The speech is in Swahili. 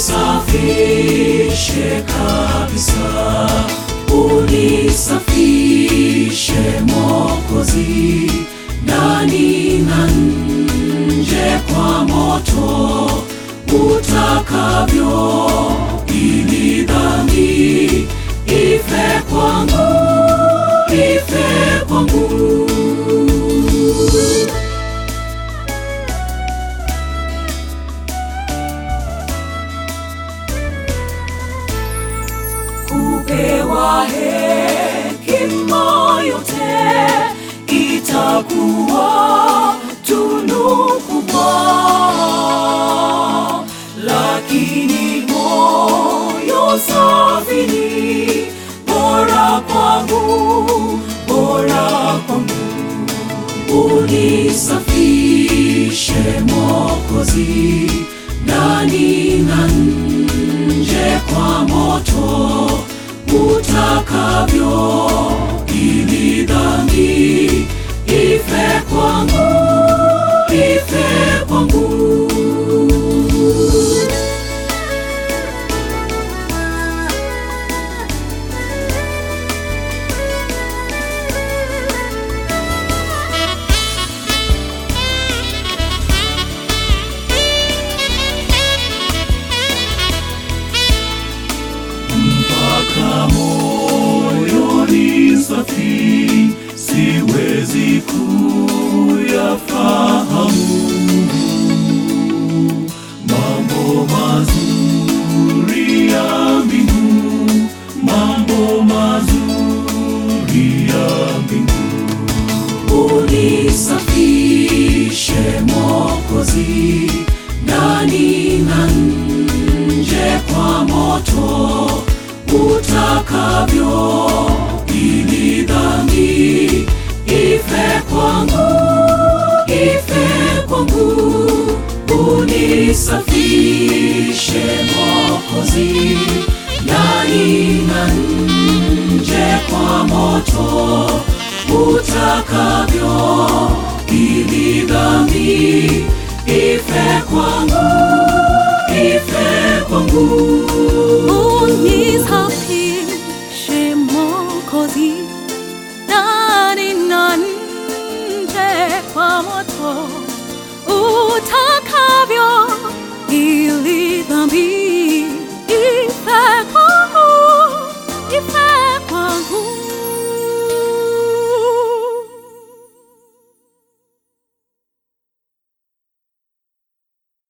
unisafishe kabisa, unisafishe Mwokozi, ndani na nje kwa moto utakavyo, ili dhambi ife kwangu, ife kwangu. kupewa hekima yote itakuwa tunu kubwa, lakini moyo safi ni bora kwangu, bora kwangu. Unisafishe Mwokozi, ndani na nje kwa moto utakavyo, ili dhambi ife kwangu, ife kwangu. mpaka moyoni safi, siwezi kuyafahamu mambo mazuri ya mbingu, mambo mazuri ya mbingu. Unisafishe Mwokozi, ndani na nje kwa moto utakavyo, ili dhambi ife kwangu, ife kwangu. Unisafishe Mwokozi, ndani na nje kwa moto utakavyo, ili dhambi ife kwangu, ife kwangu. unisafishe Mwokozi, ndani na nje kwa moto utakavyo, ili